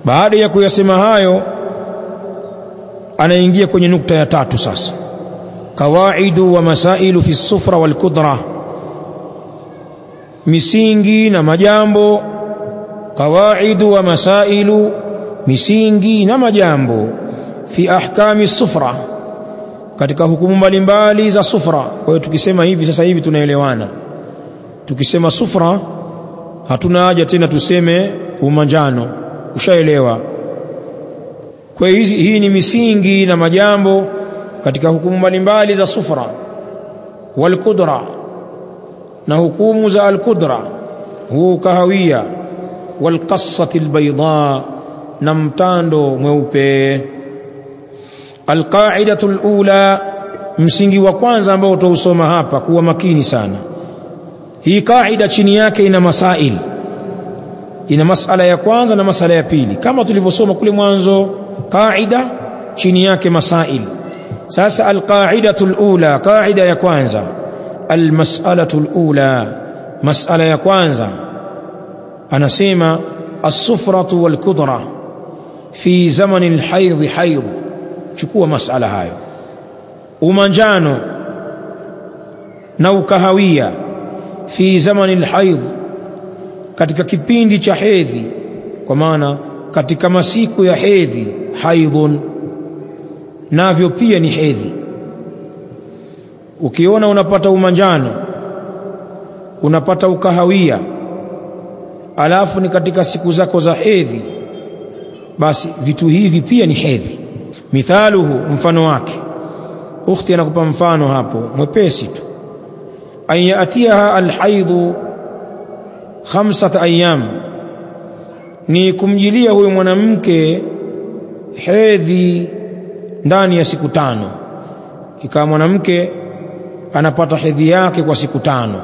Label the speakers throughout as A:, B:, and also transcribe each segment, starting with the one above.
A: baada ya kuyasema hayo anaingia kwenye nukta ya tatu sasa qawaidu wa masailu fi sufra wal kudra misingi na majambo qawaidu wa masailu misingi na majambo fi ahkami sufra katika hukumu mbalimbali za sufra kwa hiyo tukisema hivi sasa hivi tunaelewana tukisema sufra hatuna haja tena tuseme umanjano ushaelewa kwa hiyo hii ni misingi na majambo katika hukumu mbalimbali za sufra wal kudra na hukumu za al kudra huo kahawia wal qassati al bayda na mtando mweupe al qa'idatu al ula msingi wa kwanza ambao utausoma hapa kuwa makini sana hii kaida chini yake ina masail ina masala ya kwanza na masala ya pili kama tulivyosoma kule mwanzo kaida chini yake masail sasa alqaidatu alula kaida ya kwanza almas'alatu alula mas'ala ya kwanza anasema as-sufratu wal-kudra fi zamani al-hayd hayd chukua mas'ala hayo umanjano na ukahawia fi zamani al-hayd katika kipindi cha hedhi kwa maana katika masiku ya hedhi haidhun navyo pia ni hedhi ukiona unapata umanjano unapata ukahawia alafu ni katika siku zako za hedhi basi vitu hivi pia ni hedhi mithaluhu mfano wake ukhti anakupa mfano hapo mwepesi tu an yatiha alhaidhu khamsata ayyam ni kumjilia huyo mwanamke hedhi ndani ya siku tano ikawa mwanamke anapata hedhi yake kwa siku tano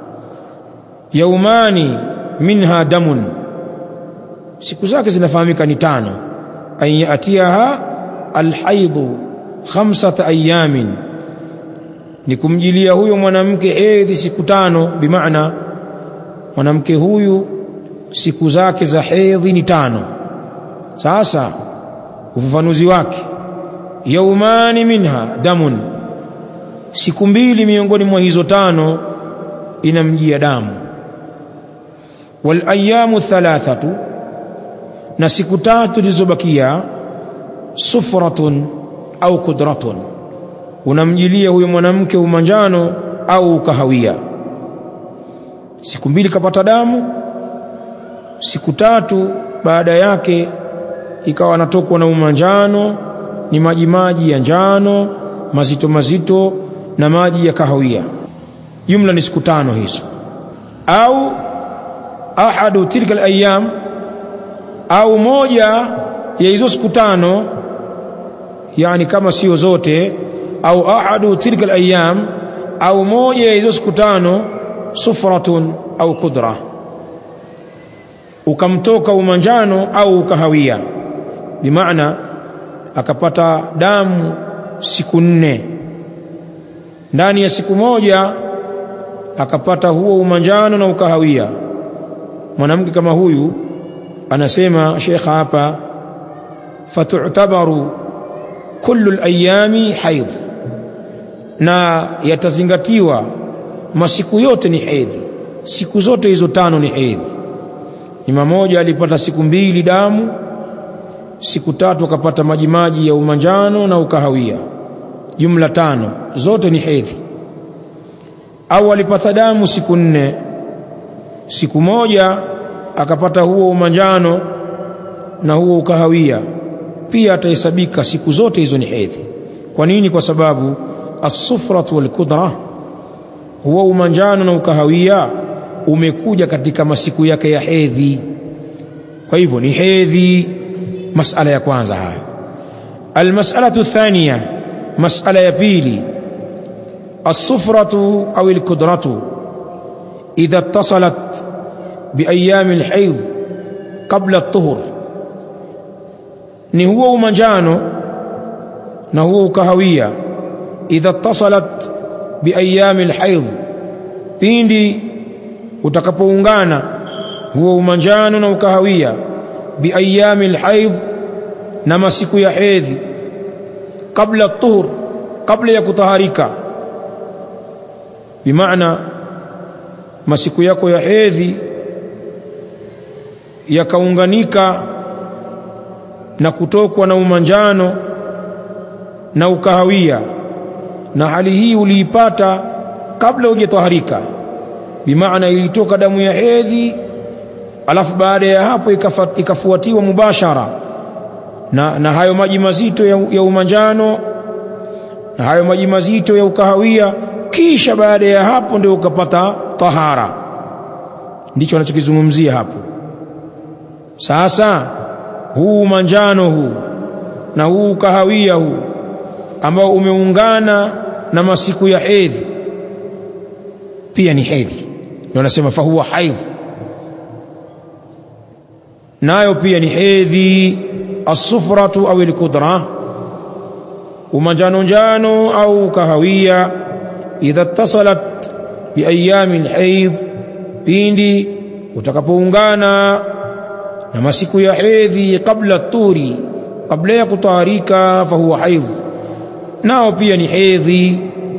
A: yaumani minha damun siku zake zinafahamika ni tano an yatiha alhaidhu khamsata ayamin ni kumjilia huyo mwanamke hedhi siku tano bimaana mwanamke huyu siku zake za hedhi ni tano sasa ufafanuzi wake yaumani minha damun siku mbili miongoni mwa hizo tano inamjia damu wal ayamu thalathatu na siku tatu zilizobakia sufratun au kudratun unamjilia huyo mwanamke umanjano au kahawia siku mbili kapata damu siku tatu baada yake ikawa anatokwa na umanjano ni maji maji ya njano mazito mazito na maji ya kahawia jumla ni siku tano hizo au ahadu tilka alayam au moja ya hizo siku tano yani kama sio zote au ahadu tilka alayam au moja ya hizo siku tano sufratun au kudra ukamtoka umanjano au ukahawia bimaana akapata damu siku nne ndani ya siku moja akapata huo umanjano na ukahawia mwanamke kama huyu anasema shekha hapa fatu'tabaru kullu al-ayami haidh na yatazingatiwa masiku yote ni hedhi siku zote hizo tano ni hedhi ni mmoja alipata siku mbili damu siku tatu akapata majimaji ya umanjano na ukahawia jumla tano zote ni hedhi au alipata damu siku nne siku moja akapata huo umanjano na huo ukahawia pia atahesabika siku zote hizo ni hedhi kwa nini kwa sababu as-sufratu wal kudra huo umanjano na ukahawia umekuja katika masiku yake ya hedhi kwa hivyo ni hedhi masala ya kwanza hayo almas'alatu thaniya masala ya pili as-sufratu au al-kudratu idha ittasalat biayam al-hayd qabla at-tuhur ni huo umanjano na huo ukahawia idha ittasalat biayam al-hayd pindi utakapoungana huo umanjano na ukahawia biayami alhaidh na masiku ya hedhi kabla tuhur kabla ya kutaharika bimaana masiku yako ya hedhi yakaunganika na kutokwa na umanjano na ukahawia na hali hii uliipata kabla hujataharika bimaana ilitoka damu ya hedhi alafu baada ya hapo ikafuatiwa mubashara na, na hayo maji mazito ya, ya umanjano na hayo maji mazito ya ukahawia kisha baada ya hapo ndio ukapata tahara ndicho anachokizungumzia hapo sasa huu manjano huu na huu kahawia huu ambao umeungana na masiku ya hedhi pia ni hedhi ndio anasema fahuwa haidh nayo pia ni hedhi asufratu au alkudra umanjano njano au kahawia idha tasalat biayami alhaidh pindi utakapoungana na masiku ya hedhi kabla turi kabla ya kutaharika fahuwa haidh nao pia ni hedhi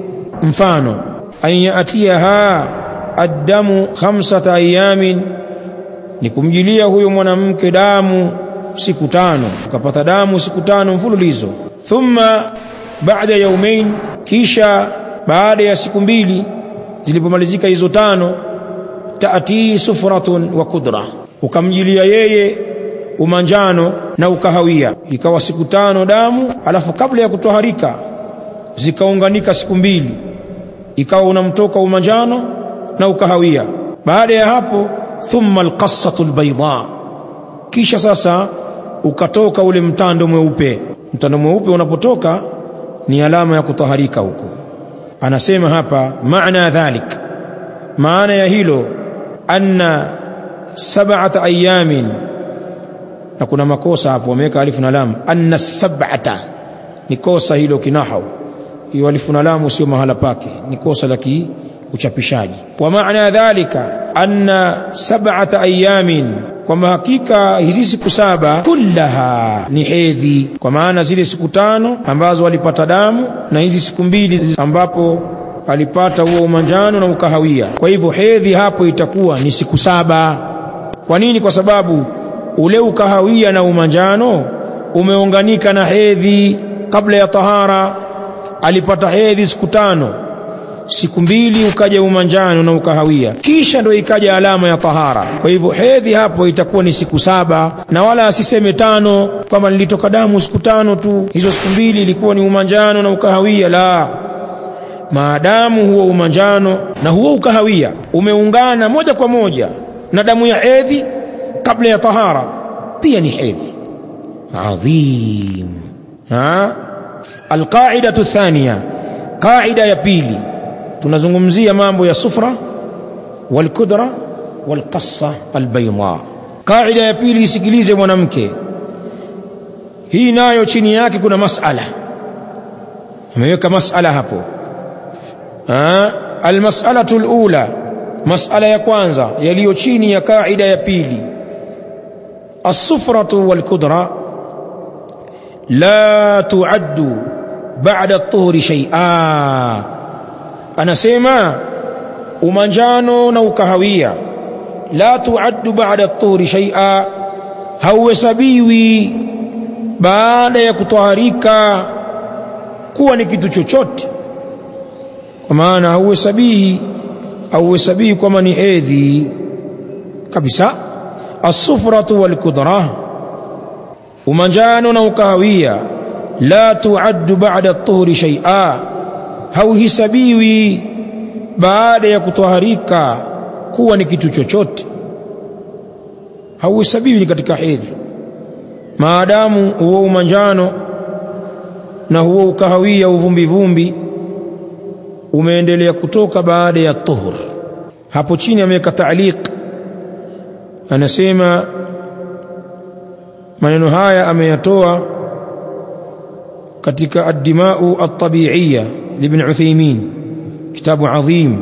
A: mfano an yatiyaha addamu khamsata ayamin ni kumjilia huyo mwanamke damu siku tano ukapata damu siku tano mfululizo thumma baada yaumain kisha baada ya siku mbili zilipomalizika hizo tano taati sufratun wa kudra ukamjilia yeye umanjano na ukahawia ikawa siku tano damu alafu kabla ya kutoharika zikaunganika siku mbili ikawa unamtoka umanjano na ukahawia baada ya hapo thumma alqassatu albayda kisha sasa ukatoka ule mtando mweupe mtando mweupe unapotoka ni alama ya kutaharika huko anasema hapa maana dhalik maana ya hilo anna sab'ata ayamin na kuna makosa hapo wameweka alifu na lam anna sab'ata ni kosa hilo kinahau hiyo alifu na lamu sio mahala pake ni kosa la uchapishaji wa maana dhalika anna sab'ata ayamin kwamba hakika hizi siku saba kullaha ni hedhi kwa maana zile siku tano ambazo walipata damu na hizi siku mbili ambapo alipata huo umanjano na ukahawia kwa hivyo hedhi hapo itakuwa ni siku saba kwa nini kwa sababu ule ukahawia na umanjano umeunganika na hedhi kabla ya tahara alipata hedhi siku tano siku mbili ukaja umanjano na ukahawia kisha ndio ikaja alama ya tahara kwa hivyo hedhi hapo itakuwa ni siku saba na wala asiseme tano kama nilitoka damu siku tano tu hizo siku mbili ilikuwa ni umanjano na ukahawia la maadamu huo umanjano na huo ukahawia umeungana moja kwa moja na damu ya hedhi kabla ya tahara pia ni hedhi adhim ha alqaidatu thania qaida ya pili tunazungumzia mambo ya sufra walkudra walqassa albayda qaida ya pili isikilize mwanamke hii nayo chini yake kuna masala ameweka masala hapo almas'alatu alula mas'ala ya kwanza yaliyo chini ya kaida ya pili as-sufratu wal-kudra la tu'addu ba'da at-tuhri shay'a anasema umanjano na ukahawia la tu'addu ba'da at-tuhri shay'a hauhesabiwi baada ya kutoharika kuwa ni kitu chochote kwa maana hauhesabii hauhesabii kwamba ni hedhi kabisa asufratu walkudra umanjano na ukahawia la tuaddu ba'da at-tuhri shay'a hauhisabiwi baada ya kutoharika kuwa ni kitu chochote hauhesabiwi katika hedhi maadamu huo umanjano na huo ukahawia uvumbi vumbi umeendelea kutoka baada ya tuhur hapo chini ameweka taaliq anasema maneno haya ameyatoa katika ad-dima'u at-tabi'iyya libn Uthaymeen kitabu adhim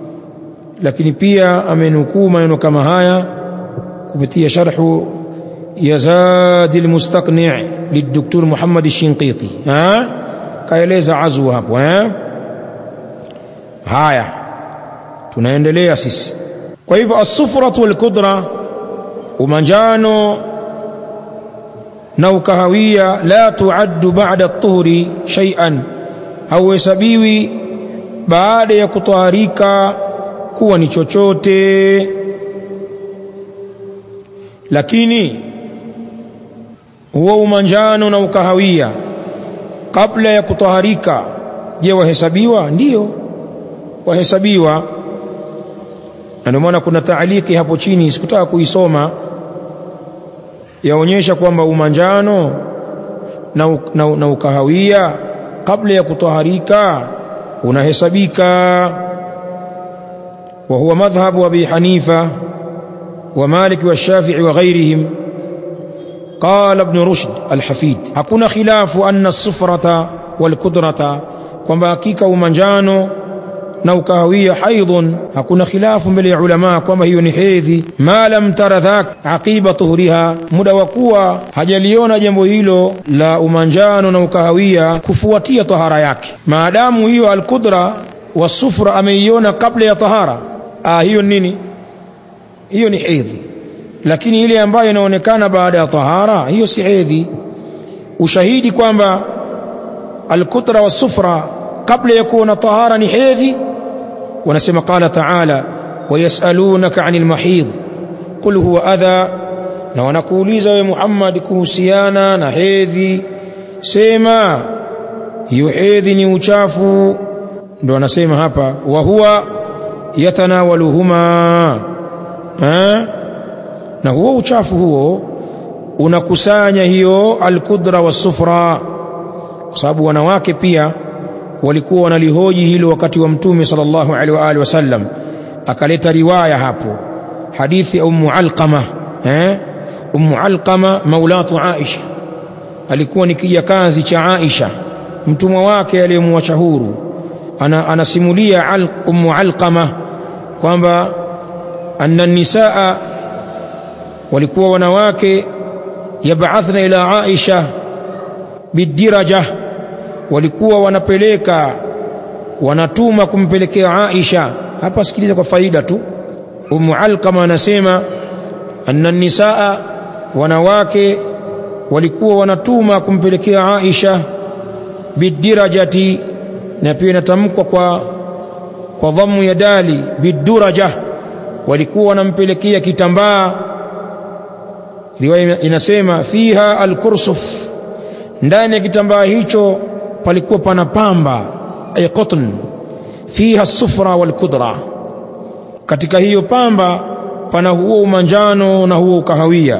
A: lakini pia amenukuu maneno kama haya kupitia sharhu ya Zadi al-Mustaqni' للدكتور محمد الشنقيطي ها kaeleza azu hapo eh haya tunaendelea sisi kwa hivyo as-sufratu wal-kudra umanjano na ukahawia la tuaddu ba'da at-tuhri shay'an hauhesabiwi baada ya kutwaharika kuwa ni chochote lakini huo umanjano na ukahawia kabla ya kutwaharika je wahesabiwa ndiyo wahesabiwa na ndio maana kuna taaliki hapo chini sikutaka kuisoma yaonyesha kwamba umanjano na, na, na ukahawia kabla ya kutwaharika unahesabika wa huwa madhhabu abi hanifa wa malik wa shafi'i wa ghairihim قال ابن رشد الحفيد hakuna khilafu anna as-sufrata wal kudrata kwamba hakika umanjano na ukahawia haidhun hakuna khilafu mbele ya ulama kwamba hiyo ni hedhi ma lam tara dhak aqiba tuhriha muda wa kuwa hajaliona jambo hilo la umanjano na ukahawia kufuatia tahara yake maadamu hiyo alqudra wasufra ameiona kabla ya tahara ah hiyo nini hiyo ni hedhi lakini ile ambayo inaonekana baada ya tahara hiyo si hedhi ushahidi kwamba alkutra wasufra kabla ya kuwa na tahara ni hedhi wanasema qala taala wayasalunaka anil mahidh qul huwa adha na wanakuuliza we Muhammad kuhusiana na hedhi sema hiyo hedhi ni uchafu ndo anasema hapa wa huwa yatanawaluhuma ha? na huo uchafu huo unakusanya hiyo alkudra wasufra kwa sababu wanawake pia walikuwa wanalihoji hilo wakati wa mtume sallallahu alaihi wa alihi wasallam akaleta riwaya hapo hadithi ya ummu alqama eh ummu alqama maulatu aisha alikuwa ni kijakazi cha aisha mtumwa wake aliyemwacha huru ana, anasimulia al, ummu alqama kwamba anna nisaa walikuwa wanawake yab'athna ila Aisha bidiraja walikuwa wanapeleka wanatuma kumpelekea Aisha hapa sikiliza kwa faida tu Ummu Alqama anasema anna nisaa wanawake walikuwa wanatuma kumpelekea Aisha bidirajati na pia inatamkwa kwa kwa dhammu ya dali biduraja walikuwa wanampelekea kitambaa riwaya inasema fiha alkursuf ndani ya kitambaa hicho palikuwa pana pamba ay qatn fiha sufra wal kudra katika hiyo pamba pana huo umanjano na huo ukahawia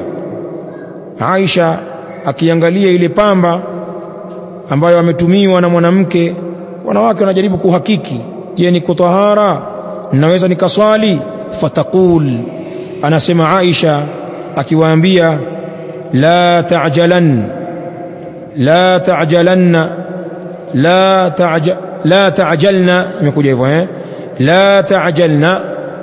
A: Aisha akiangalia ile pamba ambayo ametumiwa na mwanamke wanawake wanajaribu kuhakiki je ni kutahara naweza nikaswali fataqul anasema Aisha akiwaambia la ta'jalan la ta'jalanna la ta'ja la ta'jalna imekuja hivyo eh la ta'jalna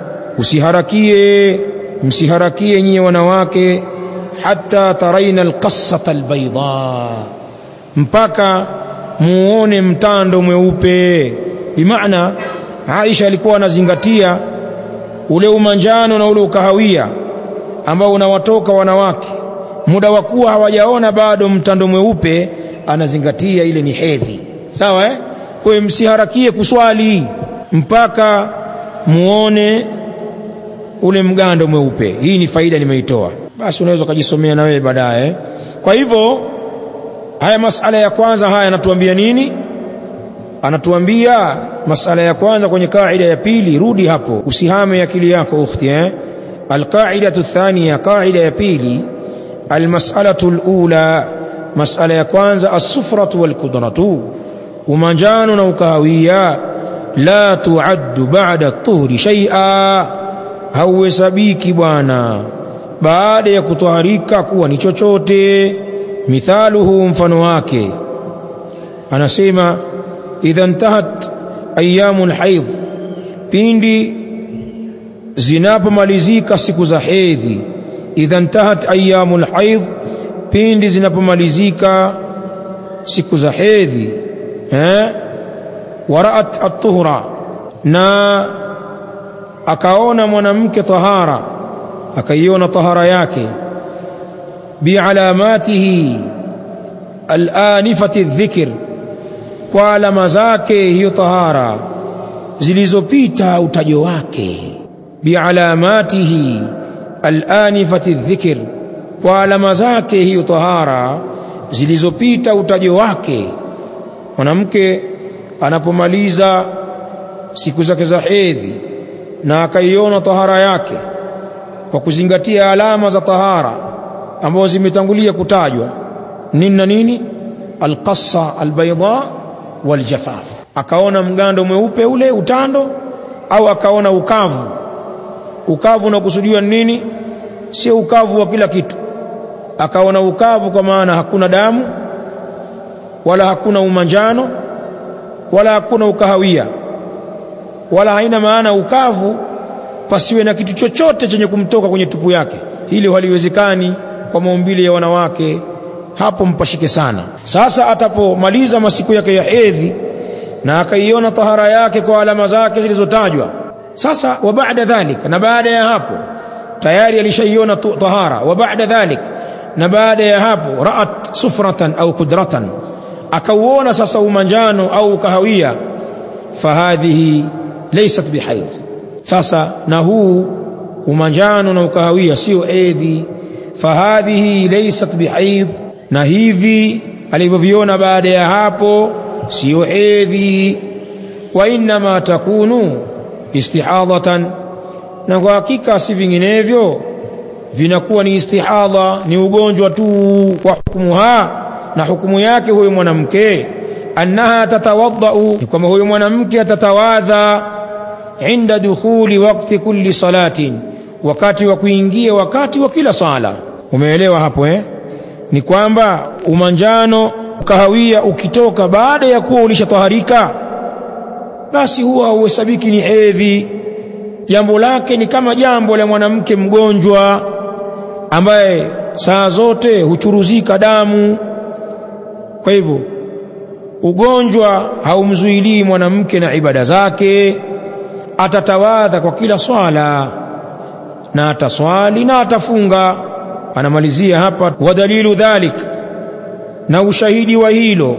A: usiharakie msiharakie nyie wanawake hatta taraina alqassata albayda mpaka muone mtando mweupe bimaana Aisha alikuwa anazingatia ule umanjano na ule ukahawia ambao unawatoka wanawake muda wa kuwa hawajaona bado mtando mweupe anazingatia ile ni hedhi sawa eh kwa hiyo msiharakie kuswali mpaka muone ule mgando mweupe hii ni faida nimeitoa basi unaweza ukajisomea na wewe baadaye kwa hivyo haya masala ya kwanza haya yanatuambia nini anatuambia masala ya kwanza kwenye kaida ya pili rudi hapo usihame akili yako ukhti eh alqaidatu thania qaida ya pili almas'alatu alula masala ya kwanza as-sufratu wal-kudratu umanjano na ukahawia la tuaddu ba'da at-tuhri shay'a hauhesabiki bwana baada ya kutwaharika kuwa ni chochote mithaluhu mfano wake anasema idha intahat ayyamul haidh pindi zinapomalizika siku za hedhi idha intahat ayyamul haidh pindi zinapomalizika siku za hedhi eh waraat at-tuhra na akaona mwanamke tahara akaiona tahara yake bialamatihi alanifati dhikr kwa alama zake hiyo tahara zilizopita utajo wake bialamatihi alanifati dhikr kwa alama zake hiyo tahara zilizopita utajo wake mwanamke anapomaliza siku zake za hedhi na akaiona tahara yake kwa kuzingatia alama za tahara ambazo zimetangulia kutajwa nini na nini alqassa albayda waljafaf akaona mgando mweupe ule utando au akaona ukavu ukavu unakusudiwa nini sio ukavu wa kila kitu akaona ukavu kwa maana hakuna damu wala hakuna umanjano wala hakuna ukahawia wala haina maana ukavu pasiwe na kitu chochote chenye kumtoka kwenye tupu yake hilo haliwezekani kwa maumbile ya wanawake hapo mpashike sana sasa atapomaliza masiku yake ya hedhi na akaiona tahara yake kwa alama zake zilizotajwa sasa wa baada dhalik na baada ya hapo tayari alishaiona tahara wa baada dhalik na baada ya hapo raat sufratan au kudratan akauona sasa umanjano au kahawia fahadhihi laysat bihaidh sasa na huu umanjano na ukahawia sio hedhi fahadhihi laysat bihaidh na hivi alivyoviona baada ya hapo sio hedhi wa inma takunu istihadhatan na kwa hakika si vinginevyo vinakuwa ni istihadha ni ugonjwa tu kwa hukumuha na hukumu yake huyo mwanamke annaha tatawaddau ni kwamba huyo mwanamke atatawadha inda dukhuli wakti kulli salatin wakati wa kuingia wakati wa kila sala umeelewa hapo eh ni kwamba umanjano kahawia ukitoka baada ya kuwa ulishataharika basi huwa hauhesabiki ni hedhi jambo lake ni kama jambo la mwanamke mgonjwa ambaye saa zote huchuruzika damu kwa hivyo ugonjwa haumzuilii mwanamke na ibada zake atatawadha kwa kila swala na ataswali na atafunga anamalizia hapa wadalilu dhalik na ushahidi wa hilo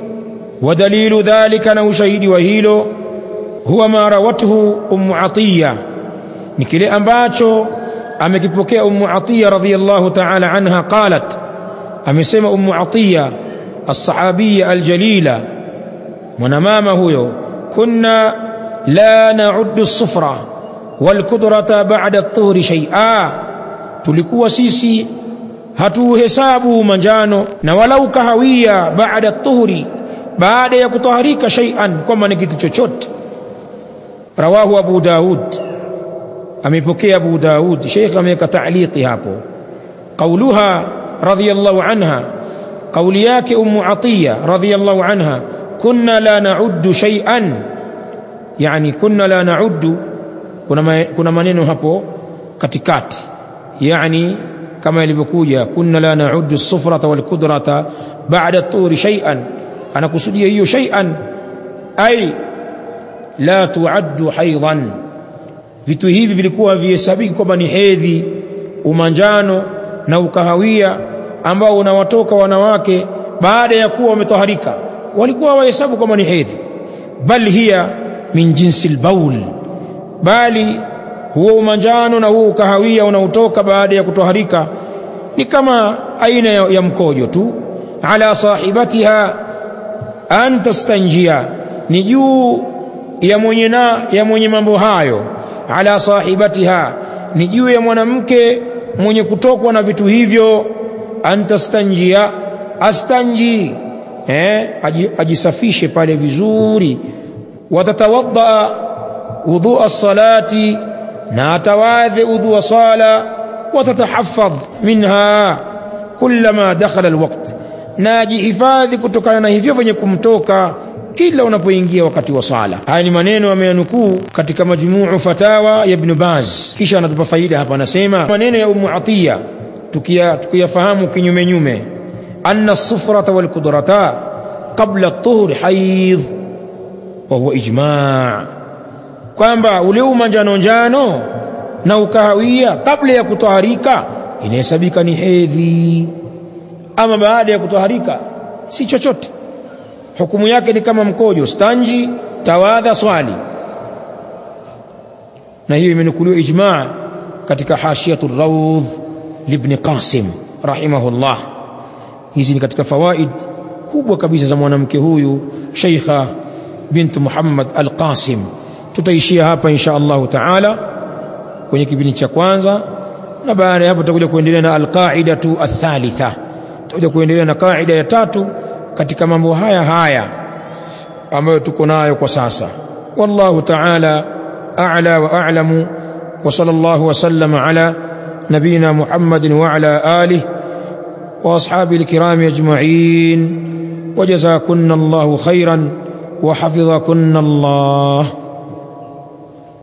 A: wadalilu dhalika na ushahidi wa hilo huwa ma rawathu ummu atiya ni kile ambacho amekipokea ummu atiya radhiyallahu ta'ala anha qalat amesema ummu atiya الصحابية الجليلة mwanamama huyo kunna la na'uddu as-sufra wal kudrata ba'da at-tuhri shay'a tulikuwa sisi hatuhesabu manjano na walau kahawia baada at-tuhri baada ya kutaharika shay'an kwamba ni kitu chochote rawahu abu daud amepokea abu daud sheikh ameweka ta'liqi hapo qauluha radiyallahu anha kauli yake ummu atiya radhiyallahu anha kunna la na'uddu shay'an yani kunna la na'uddu kuna ma, kuna maneno hapo katikati yani kama ilivyokuja kunna la na'uddu as-sufrata wal kudrata ba'da at-turi shay'an anakusudia hiyo shay'an ay la tu'addu haidan vitu hivi vilikuwa vihesabiki kwamba ni hedhi umanjano na ukahawia ambao unawatoka wanawake baada ya kuwa wametoharika walikuwa wahesabu kama ni hedhi bal hiya min jinsi albaul bali huo umanjano na huo ukahawia unaotoka baada ya kutoharika ni kama aina ya, ya mkojo tu ala sahibatiha an tastanjia ni juu ya mwenye na ya mwenye mambo hayo ala sahibatiha ni juu ya mwanamke mwenye kutokwa na vitu hivyo antastanjia astanji eh ajisafishe pale vizuri watatawadda wudhu as-salati na atawadhi wudhu sala watatahafadh minha kullama dakhala alwaqt na ajihifadhi kutokana na hivyo vyenye kumtoka kila unapoingia wakati wa sala haya ni maneno ameyanukuu katika majmuu fatawa ya ibn baz kisha anatupa faida hapa anasema maneno ya umu atiya tukiyafahamu kinyume nyume anna sufrata walkudrata qabla tuhuri haidh wa huwa ijma' kwamba ule umanjano njano na ukahawia kabla ya kutoharika inahesabika ni hedhi ama baada ya kutoharika si chochote hukumu yake ni kama mkojo stanji tawadha swali na hiyo imenukuliwa ijma' katika hashiyatu rawdh libni qasim rahimahullah hizi ni katika fawaid kubwa kabisa za mwanamke huyu sheikha bint muhammad al-qasim tutaishia hapa insha allahu taala kwenye kipindi cha kwanza na baada ya hapo tutakuja kuendelea na alqaidatu athalitha tutakuja kuendelea na kaida ya tatu katika mambo haya haya ambayo tuko nayo kwa sasa wallahu taala a'la wa a'lamu wa sallallahu wa sallama ala nabina muhammadin wa ala alihi wa ashabihi alkiram ajma'in وجزاكن الله خيرا وحفظكن الله